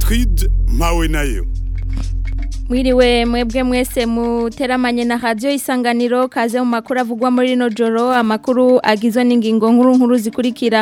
Gertrude mpawe nayo Mwiriwe mwebwe mwese muteramanye na radio isanganiro kaze mu makuru avugwa muri rino joro amakuru agizwe n'ingingo nkuru nkuru zikurikira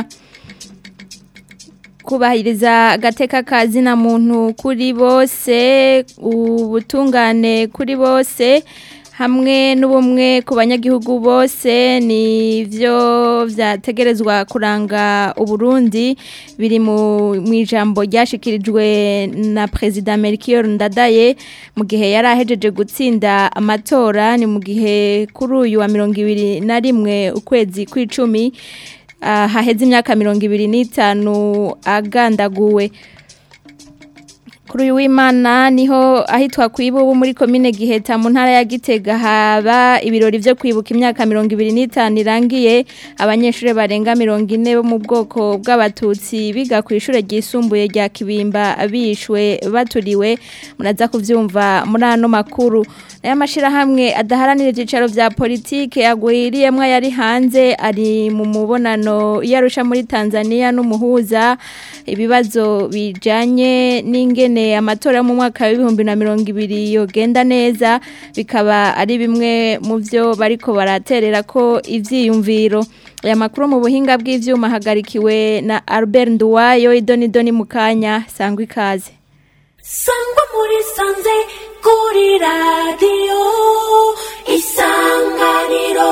kubahiriza agateka kazi na muntu kuri bose ubutungane kuri bose hamwe n'ubumwe ku banyagihugu bose nivyo vyategerezwa kuranga uburundi biri mu ijambo ryashikirijwe na perezida Melchior Ndadaye mu gihe yari ahejeje gutsinda amatora ni mu gihe kuri uyu wa mirongo ibiri na rimwe ukwezi kw'icumi haheze imyaka mirongo ibiri n'itanu agandaguwe kuri uyu w'imana niho ahitwa ku ibubu muri komine giheta mu ntara ya gitega haba ibirori byo kwibuka imyaka mirongo ibiri n'itanu irangiye abanyeshuri barenga mirongo ine bo mu bwoko bw'abatutsi biga ku ishuri ryisumbuye rya kibimba bishwe baturiwe muraza kubyumva muri ano makuru aya mashyirahamwe adaharanira ibyicaro bya politiki agwiriyemo yari hanze ari mu mubonano yarusha muri tanzania n'umuhuza ibibazo bijyanye n'ingene amatora mu mwaka w'ibihumbi na mirongo ibiri yogenda neza bikaba ari bimwe mu byo bariko baraterera ko ibyiyumviro aya makuru mu buhinga bw'ibyuma hagarikiwe na Albert Nduwayo idoni mu kanya sangwa ikaze sangwa muri sanze kuri radiyo isanganiro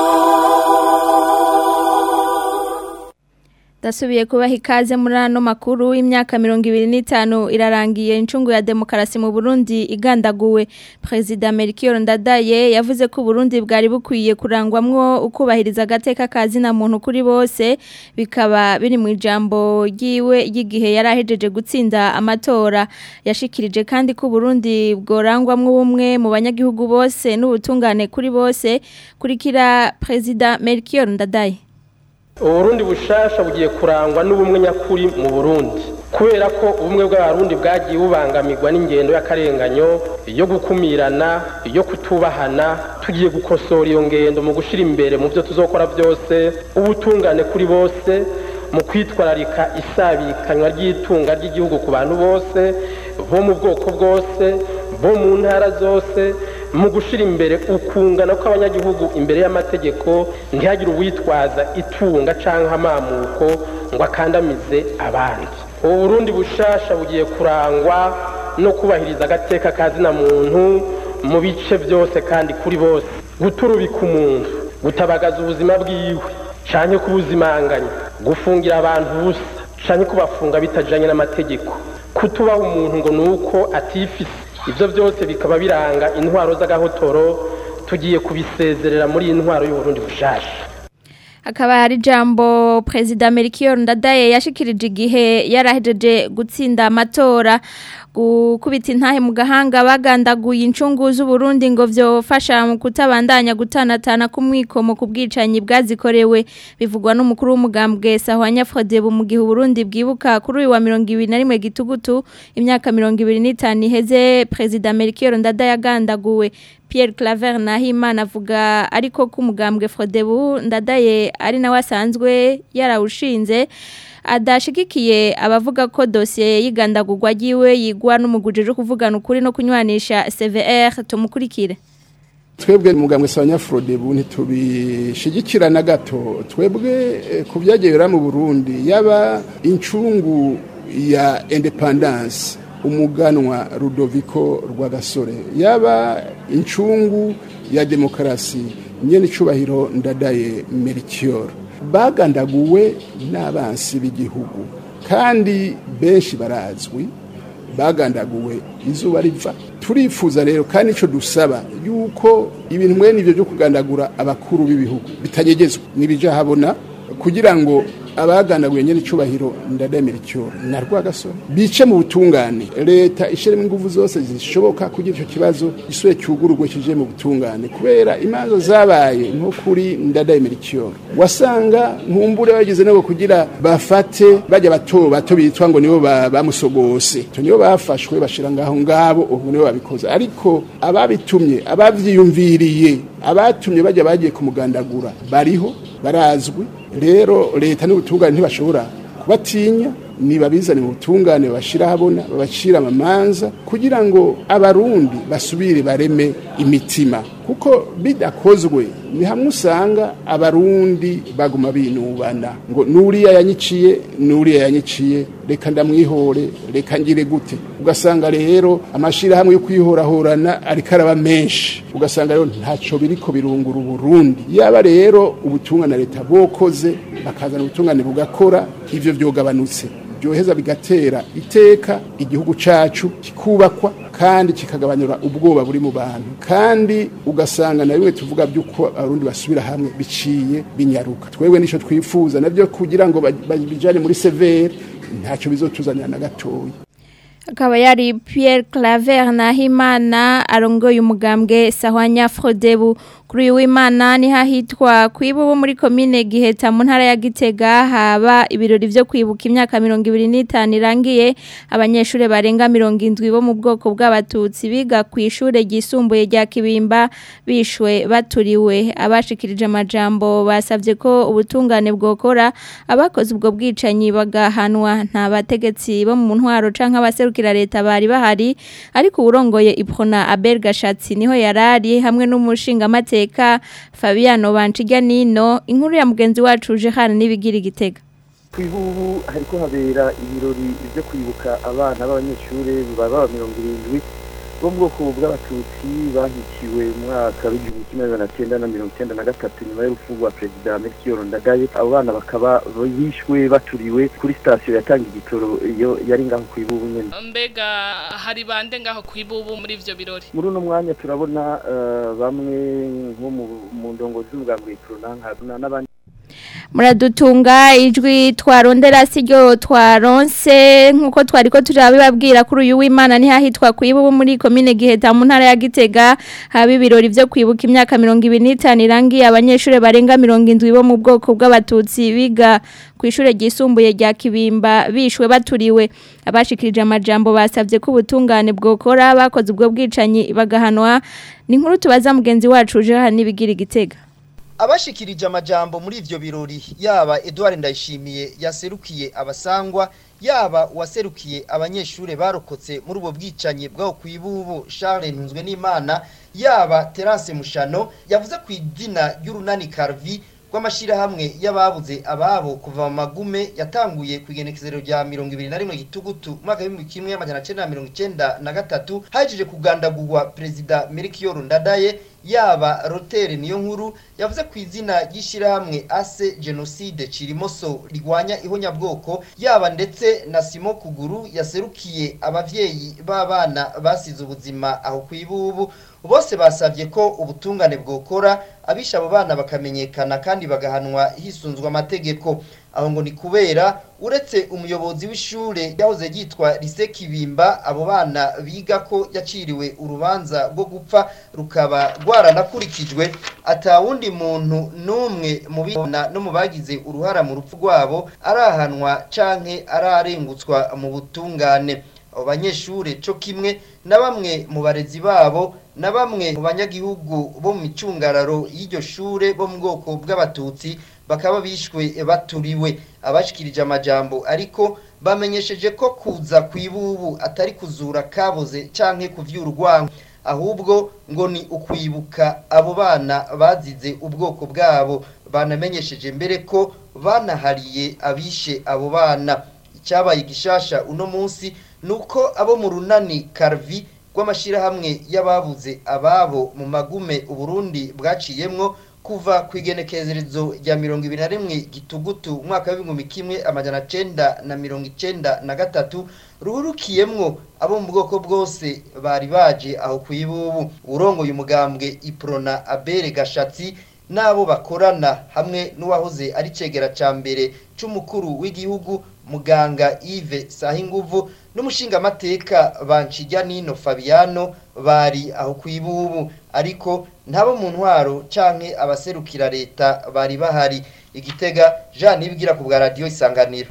Dasubiye kubaha ikaze muri ano makuru imyaka mirongo ibiri n'itanu irarangiye incungu ya demokarasi mu Burundi igandaguwe Perezida Melchior Ndadaye yavuze ko Burundi bwari bukwiye kurangwamwo ukubahiriza agateka kazi na muntu kuri bose bikaba biri mu ijambo ryiwe y'igihe yari ahejeje gutsinda amatora yashikirije kandi ko Burundi bworangwamwo ubumwe mu banyagihugu bose n'ubutungane kuri bose kurikira Perezida Melchior Ndadaye uburundi bushasha bugiye kurangwa n'ubumwe nyakuri mu burundi kubera ko ubumwe bw'abarundi bwagiye bubangamirwa n'ingendo y'akarenganyo yo gukumirana yo kutubahana tugiye gukosora iyo ngendo mu gushyira imbere mu byo tuzokora byose ubutungane kuri bose mu kwitwararika isabikanywa ry'itunga ry'igihugu ku bantu bose bo mu bwoko bwose bo mu ntara zose mu gushyira imbere ukungana kw'abanyagihugu imbere y'amategeko ntihagire uwitwaza itunga cyangwa amamuko ngo akandamize abandi ubu burundi bushasha bugiye kurangwa no kubahiriza agateka kazina muntu mu bice byose kandi kuri bose guturubika umuntu gutabagaza ubuzima bwiwe cyane kubuzimanganya gufungira abantu ubusa cyane kubafunga bitajyanye n'amategeko kutubaha umuntu ngo ni uko atifise ibyo byose bikaba biranga intwaro z'agahotoro tugiye kubisezerera muri iyi ntwaro y'uburundi bushasha hakaba hari ijambo perezida Melchior Ndadaye yashikirije igihe yarahejeje gutsinda amatora gukubita intahe mu gahanga bagandaguye incungu z'uburundi ngo vyofasha mu kutabandanya gutanatana kumwikomo ku bwicanyi bwazikorewe bivugwa n'umukuru w'umugambwe Sahwanya Frodebu mu gihe Burundi bwibuka kuri uyu wa 2021 gitugutu imyaka 25 iheze perezida Melchior Ndadaye agandaguwe Pierre Claver Nahimana avuga ariko ko umugambwe Frodebu ndadaye ari nawe asanzwe yarawushinze adashigikiye abavuga ko dosiye y'igandagurwa ryiwe yigwa n'umugujije kuvugana ukuri no kunywanisha CVR tumukurikire twebwe mugambwe sanya Frodebu ntitubishigikira na gato twebwe ku byagera mu Burundi yaba incungu ya independence umuganwa Rudoviko Rwagasore yaba incungu ya demokarasi nyene icubahiro ndadaye Melchior bagandaguwe n'abansi b'igihugu kandi benshi barazwi bagandaguwe izuba riva turifuza rero kandi ico dusaba yuko ibintu mwene ivyo byo kugandagura abakuru b'ibihugu bitanyegezwa nibija habona kugira ngo abagandaguye nyene icubahiro ndademera icyo na rwagasore bice mu butungane leta ishiremo ingufu zose zishoboka kugira icyo kibazo gisure cyugururwe kije mu butungane kubera imanza zabaye nko kuri ndademera icyo wasanga nkumbure bagize nabo kugira bafate bajya bato bato bitwa ngo nibo bamusogose to nibo bafashwe bashira ngaho ngabo ubu nibo babikoze ariko ababitumye abavyiyumviriye abatumye bajya bagiye kumugandagura bariho barazwi rero leta n'ubutungane ntibashobora kubatinya nibabizane mu butungane babashira habona babacira amamanza kugira ngo abarundi basubire bareme imitima kuko bidakozwe ni hamwe usanga abarundi baguma binubana ngo nuriya yanyiciye nuriya yanyiciye reka ndamwihore reka ngire gute ugasanga rero amashirahamwe yo kwihorahorana ariko araba menshi ugasanga rero ntaco biriko birungura uburundi yaba rero ubutungane na leta bokoze bakazana ubutungane bugakora ivyo vyogabanutse byoheza bigatera iteka igihugu cacu kikubakwa kandi kikagabanyura ubwoba buri mu bantu kandi ugasanga na bimwe tuvuga by'uko abarundi basubira hamwe biciye binyaruka twebwe nico twifuza navyo kugira ngo bijane muri severe ntacyo bizotuzanira na gatoya akaba yari Pierre Claver Nahimana arongoye umugambwe Sahwanya Frodebu kuri uyu w'Imana ni hahitwa kwibubu muri commune Giheta mu ntara ya Gitega haba ibirori byo kwibuka imyaka 25 irangiye abanyeshure barenga 70 bo mu bwoko bw'abatutsi biga ku ishure ryisumbuye rya Kibimba bishwe baturiwe abashikirije amajambo basavye ko ubutungane bwokora abakoze ubwo bwicanyi bagahanwa nta bategetsi bo mu ntwaro canke abaserukira leta bari bahari ariko urongoye Iprona Abel Gashatsi niho yarari hamwe n'umushinga mateka Fabiano Banchijya nino inkuru ya mugenzi wacu Jehan nibigira igitega kwibubu hariko habera ibirori byo kwibuka abana b'abanyeshure baba mirongo irindwi bo mu bwoko bw'abatutsi bahiciwe mu mwaka w'igihumbi kimwe magana cyenda na mirongo icyenda na gatatu nyuma y'urupfu rwa perezida melchior ndadaye abo bana bakaba bishwe baturiwe kuri sitasiyo yatanga igitoro iyo yari ngaho ku ibubu nyene mbega hari bande ngaho ku ibubu muri ivyo birori muri uno mwanya turabona uh, bamwe nko mu ndongozi z'umugambi w'iprona n'abandi muradutunga ijwi twarondera siryo twaronse nkuko twari ko turabibabwira kuri uyu w'Imana ni hahitwa kwibubu muri commune Giheta mu ntara ya Gitega haba ibirori byo kwibuka imyaka 25 irangiye abanyeshure barenga 70 bo mu bwoko bw'abatutsi biga ku ishure ryisumbuye rya Kibimba bishwe baturiwe abashikirije amajambo basavye ko ubutungane bwokora bakoze ubwo bwicanyi bagahanwa ni nkuru tubaza mugenzi wacu Jean nibigira igitega abashikirije amajambo muri ivyo birori yaba Edouard Ndayishimiye yaserukiye abasangwa yaba uwaserukiye abanyeshure barokotse muri ubwo bwicanyi bwaho kwibubu Charles Ntunzwe n'Imana yaba Terence Mushano yavuze ku idina ry'urunani Carvi rw'amashirahamwe y'ababuze ababo kuva mu magume yatanguye ku igenekezero rya mirongo ibiri na rimwe gitugutu mwaka w'ibihumbi kimwe amajana cenda na mirongo icenda na gatatu hajije kugandagurwa perezida Melchior Ndadaye yaba Rotere niyo nkuru yavuze ku izina ry'ishirahamwe ase genocide Cirimoso rigwanya ihonyabwoko yaba ndetse na Simo Kuguru yaserukiye abavyeyi b'abana basize ubuzima aho kwibubu bose basabye ko ubutungane bwokora abisha abo bana bakamenyekana kandi bagahanwa hisunzwe amategeko aho ngo ni kubera uretse umuyobozi w'ishure yahoze yitwa Lise Kibimba abo bana biga ko yaciriwe urubanza rwo gupfa rukaba rwaranakurikijwe atawundi muntu numwe mu bana no mu bagize uruhara mu rupfu rwabo arahanwa canke ararengutswa mu butungane abo banyeshure co kimwe na bamwe mu barezi babo na bamwe mu banyagihugu bo mu micungararo y'iryo shure bo mu bwoko bw'abatutsi bakaba bishwe baturiwe abashikirije amajambo ariko bamenyesheje ko kuza kwibubu atari kuzura kaboze canke kuvyura urwango ahubwo ngo ni ukwibuka abo bana bazize ubwoko bwabo banamenyesheje mbere ko banahariye abishe abo bana icyabaye gishasha uno munsi nuko abo mu runani Carvi rw'amashirahamwe y'ababuze ababo mu magume uburundi bwaciyemwo kuva ku igenekerezo rya mirongo ibiri na rimwe gitugutu umwaka w'ibihumbi kimwe amajana cenda na mirongo icenda na gatatu ruhurukiyemwo abo mu bwoko bwose bari baje aho ku ibubu urongoye umugambwe iprona abere gashatsi n'abo bakorana hamwe n'uwahoze ari cegera ca mbere c'umukuru w'igihugu muganga Yves Sahinguvu n'umushingamateka Banchijya Nino Fabiano bari aho kwibubu ariko ntabo mu ntwaro canke abaserukira leta bari bahari igitega Jean Nibigira ku bwa radio isanganiro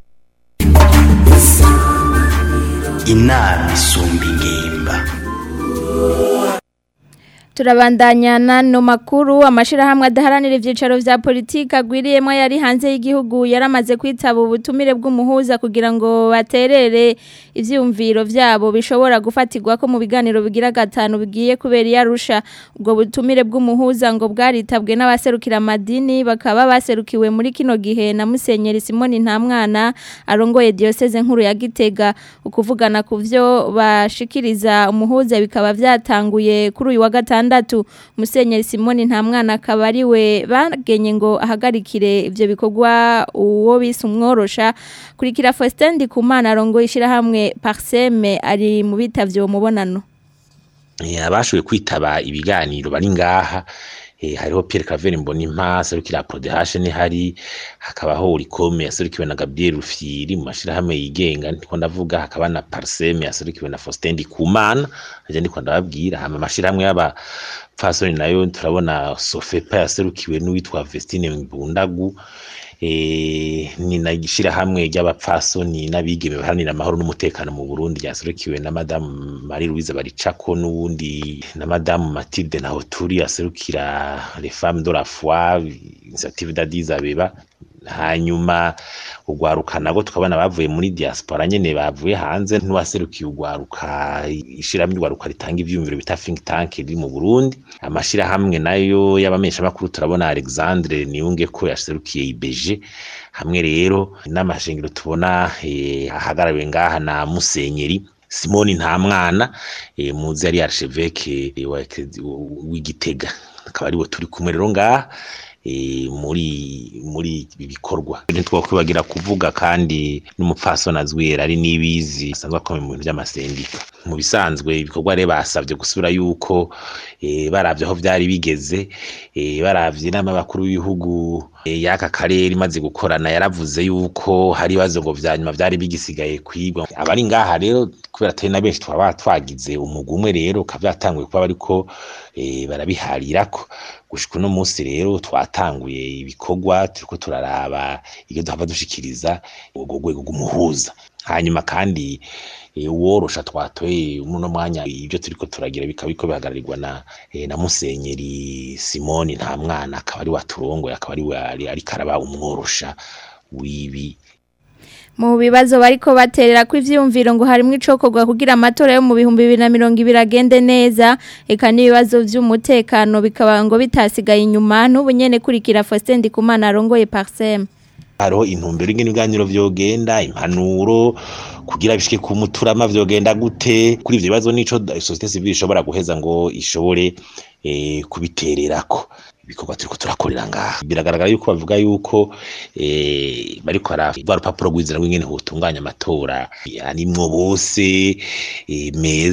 inama isumba ingimba Turabandanya nano makuru amashirahamwe adaharanira ivyicaro vya politika agwiriyemo yari hanze y'igihugu yaramaze kwitaba ubutumire bw'umuhuza kugira ngo baterere ivyumviro vyabo bishobora gufatirwa ko mu biganiro bigira gatanu bigiye kubera yarusha ubwo butumire bw'umuhuza ngo bwaritabwe n'abaserukira madini bakaba baserukiwe muri kino gihe na Musenyeri Simoni Ntamwana arongoye diocese nkuru ya Gitega ukuvugana ku vyo bashikiriza umuhuza bikaba vyatanguye kuri uyu wa gatanu gatandatu musenyeri Simoni nta mwana akaba ari we bagenye ngo ahagarikire ivyo bikorwa uwo bise umworosha kurikira Faustin Ndikumana arongo ishirahamwe Parseme ari mu bitavye uwo mubonano abashoboye kwitaba ibiganiro bari ngaha hariho Pierre Claver Mbonimpa serukira Prodehash ni hari hakabaho Urikome yaserukiwe na Gabriel Rufyiri mu mashirahamwe yigenga ndiko ndavuga hakaba na Parseme yaserukiwe na Faustin Ndikumana aje ndiko ndababwira hama mashirahamwe y'aba Fasoni nayo turabona Sofepa yaserukiwe n'uwitwa Vestine Mbundagu eh ni nagishira hamwe ry'abapfasoni n'abigeme baharanira amahoro n'umutekano mu Burundi yaserukiwe na Madame Marie Louise Baricako n'uwundi na Madame Mathilde Nahoturi yaserukira les femmes de la foi initiative d'Addis Abeba hanyuma ugwaruka nago tukabona bavuye muri diaspora nyene bavuye hanze n'uwaserukiye ugwaruka ishiramwe ugwaruka ritanga ivyumviro bita think tank riri mu Burundi amashira hamwe nayo y'abamesha makuru turabona Alexandre Niyunge ko yaserukiye IBG hamwe rero n'amashingiro tubona eh, ahagarawe ngaha na Musenyeri Simoni nta mwana eh, muzi ari archevêque w'igitega akaba ariwe turi kumwe rero ngaha muri muri ibi bikorwa ntitwakwibagira kuvuga kandi n'umupfasoni azwira ari n'ibizi asanzwe akomeye mu bintu by'amasendika mu bisanzwe ibikorwa rero basabye gusubira yuko baravye aho byari bigeze baravye inama y'abakuru b'ibihugu y'aka karere imaze gukorana yaravuze yuko hari ibibazo ngo vya nyuma vyari bigisigaye kwigwa abari ngaha rero kubera atari na benshi twaba twagize umugwi umwe rero ukaba vyatanguye kuba bariko barabiharirako gushika uno munsi rero twatanguye ibikorwa turiko turaraba iyo duhava dushikiriza urwo rwego rw'umuhuza hanyuma kandi uworosha twatoye muno mwanya ibyo turiko turagira bikaba biko bihagararirwa na na musenyeri Simoni nta mwana akaba ari waturongoye akaba ari ari karaba umworosha wibi mu bibazo bariko baterera ko ivyumviro ngo harimo icokorwa kugira amatora yo mu bihumbi 2020 agende neza eka n'ibibazo vy'umutekano bikaba ngo bitasigaye inyuma n'ubunyene kurikira Faustin Ndikumana arongoye Parsem hariho intumbero ingene ibiganiro vyogenda impanuro kugira bishike ku muturama vyogenda gute kuri ivyo bibazo nico societe civile ishobora guheza ngo ishobore eh, kubitererako ibikorwa turiko turakorera ngaha biragaragara yuko bavuga yuko eh, bariko barava rupapuro rw'inzira rw'ingene hotunganya amatora arimwo bose eh,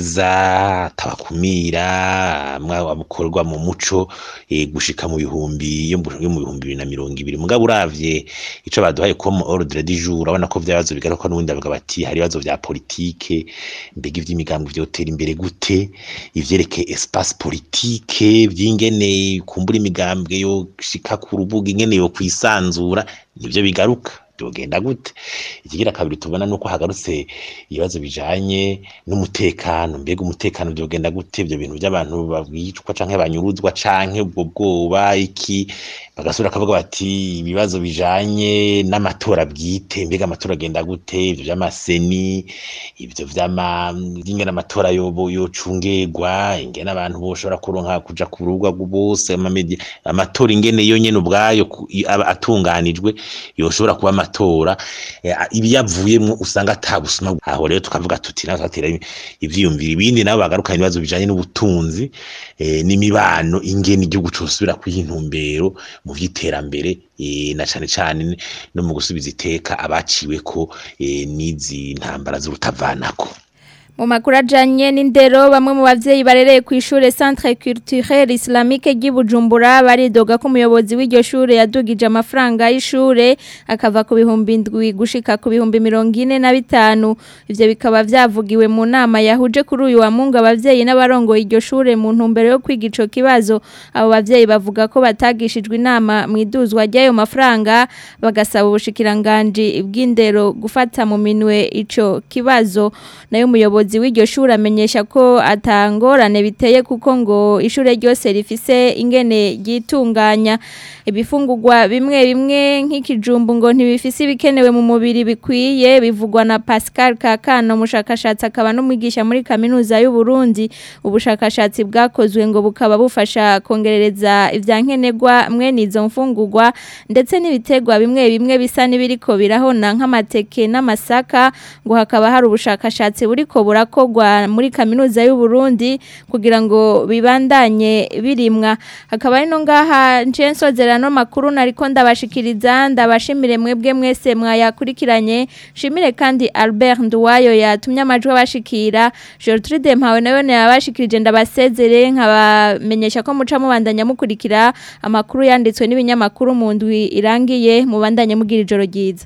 meza tabakumira amukorwa mu muco eh, gushika mu bihumbi yo mu bihumbi bibiri na mirongo ibiri mugabo uravye ico baduhaye ko mu ordre du jour urabona ko vyabazo bigaruka n'ubundi bavuga bati hari ibibazo vya politike mbega ivy'imigambi vyotera imbere gute ivyerekeye espace politique vy'ingene kumbura imigambwe yo shika ku rubuga ingene yo kwisanzura nivyo bigaruka byogenda gute ikigira kabiri tubona nuko hagarutse ibibazo bijanye n'umutekano mbega umutekano byogenda gute ibyo bintu by'abantu babwicwa canke banyuruzwa canke ubwo bwoba iki bagasubira akavuga bati ibibazo bijanye n'amatora bwite mbega amatora agenda gute ibyo by'amaseni ibyo vy'ama ingene amatora yobo yocungegwa ingene abantu boshobora kuronka kuja ku rubuga bose amamedia amatora ingene yo nyene ubwayo aba atunganijwe yoshobora kuba amatora ibiyavuyemwo usanga atabusuma aho rero tukavuga tuti naho twatera ivyiyumviro ibindi nabo bagarukana ibibazo bijanye n'ubutunzi n'imibano ingene igihugu cosubira kw'intumbero mu vy'iterambere na cane cane no mu gusubiza iteka abaciwe ko n'izi ntambara z'urutavanako mu makuru ajanye n'indero bamwe mu bavyeyi barereye ku ishure Centre Culturel Islamique ry'Ibujumbura baridoga ko umuyobozi w'iryo shure yadugije amafaranga y'ishure akava ku bihumbi indwi gushika ku bihumbi mirongo ine na bitanu ivyo bikaba vyavugiwe mu nama yahuje kuri uyu wa mungu abavyeyi n'abarongoye iryo shure mu ntumbero yo kwiga ico kibazo abo bavyeyi bavuga ko batagishijwe inama mu iduzwa ry'ayo mafaranga bagasaba ubushikiranganji bw'indero gufata mu minwe ico kibazo nayo umuyobozi umuyobozi w'iryo shuri amenyesha ko atangorane biteye kuko ngo ishure ryose rifise ingene ryitunganya ibifungurwa bimwe bimwe nk'ikijumbu ngo ntibifise ibikenewe mu mubiri bikwiye bivugwa na Pascal Kakano umushakashatsi akaba n'umwigisha muri kaminuza y'u Burundi ubushakashatsi bwakozwe ngo bukaba bufasha kongerereza ivyankenerwa mwene izo mfungurwa ndetse n'ibitegwa bimwe bimwe bisa n'ibiriko birahona nk'amateke n'amasaka ngo hakaba hari ubushakashatsi buriko burakogwa muri kaminuza y'u Burundi kugira ngo bibandanye birimwa hakaba ari no ngaha nje nsozerano makuru nariko ndabashikiriza ndabashimire mwebwe mwese mwayakurikiranye shimire kandi Albert Nduwayo yatumye amajwi abashikira Gertrude Mpawe nayo yabashikirije ndabasezere nkabamenyesha ko muca mubandanya mukurikira amakuru yanditswe n'ibinyamakuru mu ndwi irangiye mubandanye mugira ijoro ryiza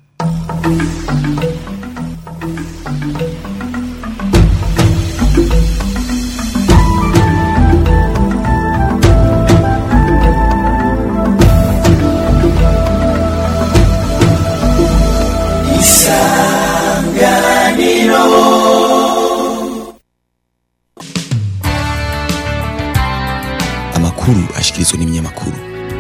amakuru ashikirizwa n'ibinyamakuru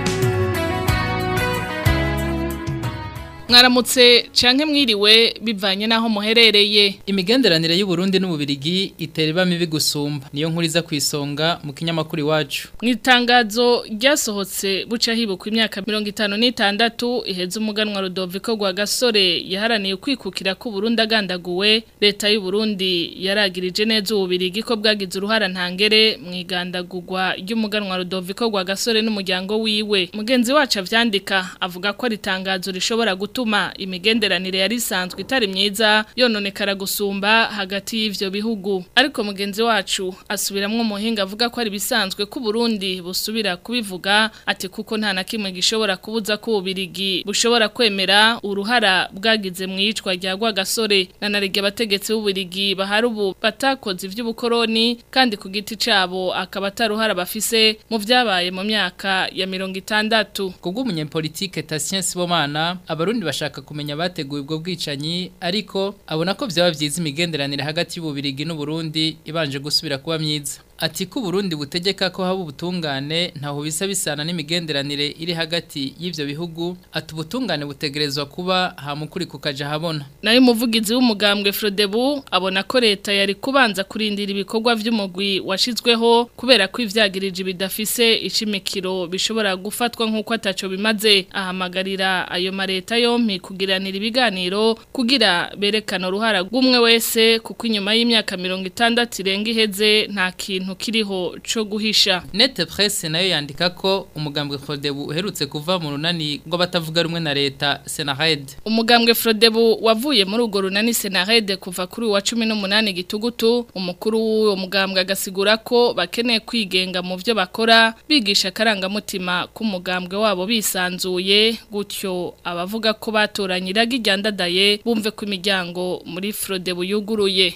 mwaramutse canke mwiriwe bivanye naho muherereye imigenderanire y'u Burundi n'ububirigi itera iba mibi gusumba niyo nkuru iza kwisonga mu kinyamakuru iwacu mu itangazo ryasohotse buca hibukwa imyaka mirongo itanu n'itandatu iheze umuganwa Rudoviko rwa gasore yaharaniye kwikukira ko Burundi agandaguwe leta y'u Burundi yaragirije neza ububirigi ko bwagize uruhara ntangere mu igandagurwa ry'umuganwa Rudoviko rwa gasore n'umuryango wiwe mugenzi wacu avyandika avuga ko ari itangazo rishobora gutuma imigenderanire yari isanzwe itari myiza yononekara gusumba hagati y'ivyo bihugu ariko mugenzi wacu asubiramwo umuhinga avuga ko ari bisanzwe ko Burundi busubira kubivuga ati kuko nta na kimwe gishobora kubuza ko ubirigi bushobora kwemera uruhara bwagize mu yicwa rya gasore na narige abategetsi b'ubirigi bahari ubu batakoze ivy'ubukoroni kandi ku giti cabo akaba ataruhara bafise mu vyabaye mu myaka ya mirongo itandatu kubwo umunyepolitike Tatien Sibomana abarundi bashaka kumenya bateguye ubwo bwicanyi ariko abona ko byaba byiza imigenderanire hagati y'ububirigi n'u Burundi ibanje gusubira kuba myiza ati ko Burundi butegeka ko haba ubutungane ntaho bisa bisana n'imigenderanire iri hagati y'ivyo bihugu ati ubutungane butegerezwa kuba hamukuri kukaja habona nayo umuvugizi w'umugambwe Frodebu abona ko leta yari kubanza kurindira ibikorwa vy'umugwi washizweho kubera ko ivyagirije bidafise icimikiro bishobora gufatwa nk'uko ataco bimaze ahamagarira ayo mareta yompi kugiranira ibiganiro kugira berekana uruhara rw'umwe wese kuko inyuma y'imyaka mirongo itandatu irenga iheze nta kintu kiriho co guhisha Nete Presse nayo yandika ko umugambwe Frodebu uherutse kuva mu runani ngo batavuga rumwe na leta Senared umugambwe Frodebu wavuye muri urwo runani Senared kuva kuri wa 18 gitugutu umukuru w'uwo mugambwe agasigura ko bakeneye kwigenga mu byo bakora bigisha karangamutima k'umugambwe wabo bisanzuye gutyo abavuga ko batoranyiraga iryandadaye bumve ko imiryango muri Frodebu yuguruye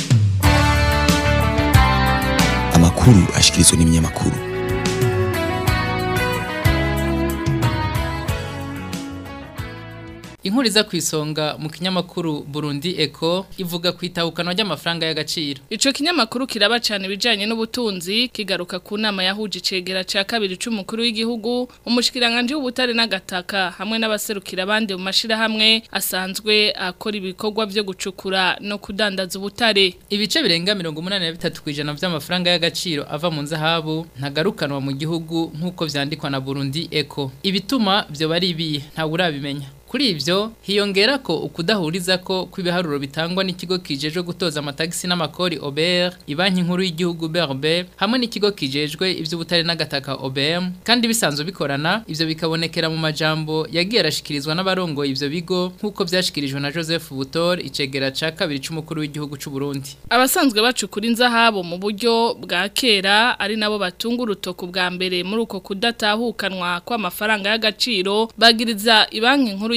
amakuru ashikirizwa n'ibinyamakuru Inkuru iza kwisonga mu kinyamakuru Burundi Eco ivuga kwitahukana ry'amafaranga y'agaciro. Ico kinyamakuru kiraba cyane bijanye n'ubutunzi kigaruka ku nama yahuje icegera ca kabiri c'umukuru w'igihugu umushikiranganje w'ubutare n'agataka hamwe n'abaserukira abandi mu mashira hamwe asanzwe akora ibikorwa byo gucukura no kudandaza ubutare. Ibice birenga 83 kwijana vy'amafaranga y'agaciro ava mu nzahabu ntagarukanwa mu gihugu nk'uko vyandikwa na Burundi Eco. Ibituma vyo bari ibi nta urabimenya. Kuri ivyo hiyongera ko ukudahuriza ko kwibiharuro bitangwa n'ikigo kijejwe gutoza amatagisi n'amakori Ober, ibanki nkuru y'igihugu BRB hamwe n'ikigo kijejwe ivy'ubutare n'agataka OBM kandi bisanzwe bikorana ivyo bikabonekera mu majambo yagiye arashikirizwa n'abarongo ivyo bigo nk'uko vyashikirijwe na Joseph Butor icegera ca kabiri c'umukuru w'igihugu c'u Burundi. Abasanzwe bacukura inzahabo mu buryo bwa kera ari nabo batunga urutoku bwa mbere muri uko kudatahukanwa kw'amafaranga y'agaciro bagiriza ibanki nkuru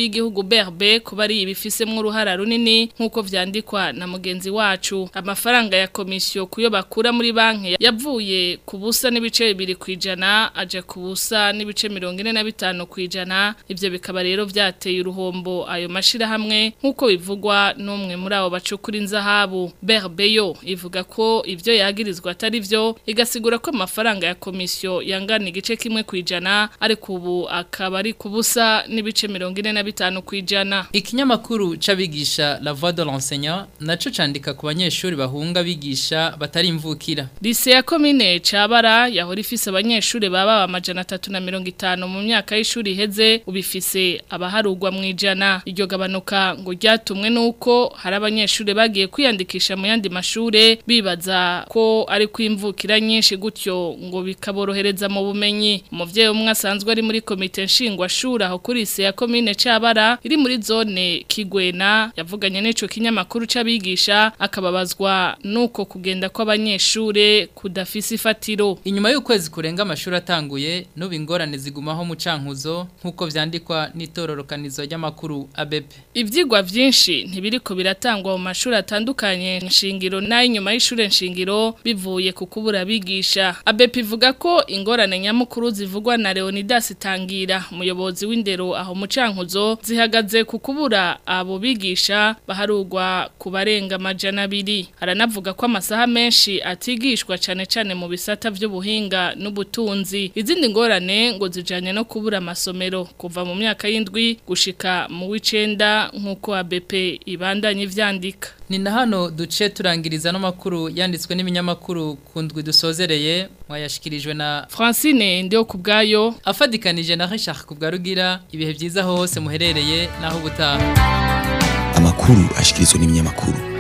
y'igihugu BRB kuba ari ibifisemwo uruhara runini nk'uko vyandikwa na mugenzi wacu amafaranga ya komisiyo kuyo bakura muri banki yavuye ku busa n'ibice bibiri kwijana aje ku busa n'ibice mirongo ine na bitanu kwijana ivyo bikaba rero vyateye uruhombo ayo mashirahamwe nk'uko bivugwa n'umwe muri abo bacukura inzahabu BRB yo ivuga ko ivyo yagirizwa atari vyo igasigura ko amafaranga ya komisiyo yangana igice kimwe kwijana ariko ubu akaba ari ku busa n'ibice mirongo ine na bitanu kwijana Ikinyamakuru c'abigisha La Voix de l'enseignant naco candika ku banyeshuri bahunga bigisha batari imvukira. Lise ya komine Cabara yahora ifise abanyeshuri baba amajana atatu na mirongo itanu mu myaka y'ishuri iheze ubifise abaharugwa mu ijana iryo gabanuka ngo ryatumwe nuko hari abanyeshuri bagiye kwiyandikisha mu yandi mashure bibaza ko ari kwimvukira nyinshi gutyo ngo bikaborohereza mu bumenyi umuvyeyi umwe asanzwe ari muri komite nshingwashuri aho kuri lise ya komine Cabara iri muri zone Kigwena yavuganye n'ico kinyamakuru c'abigisha akababazwa nuko kugenda kw'abanyeshure kudafise ifatiro Inyuma y'ukwezi kurenga amashuri atanguye nubu ingorane zigumaho mu cankuzo nkuko vyandikwa n'itororokanizo ry'amakuru ABP. Ivyigwa vyinshi ntibiriko biratangwa mu mashuri atandukanye nshingiro n'ay'inyuma y'ishure nshingiro bivuye ku kubura abigisha. ABP ivuga ko ingorane nyamukuru zivugwa na Leonidas Tangira umuyobozi w'indero aho mu cankuzo zihagaze ku kubura abo bigisha baharugwa ku barenga amajana abiri. Aranavuga ko amasaha menshi atigishwa cane cane mu bisata vy'ubuhinga n'ubutunzi. Izindi ngorane ngo zijanye no kubura amasomero kuva mu myaka y'indwi gushika mu w'icenda nk'uko ABP ibandanye ivyandika. Ni na hano duce turangiriza no makuru yanditswe n'ibinyamakuru kundwi dusozereye mwayashikirijwe na Francine ndio kubgayo afadikanije na Richard kubgarugira ibihe byiza hose muherereye naho ubutaha amakuru ashikirizwa n'ibinyamakuru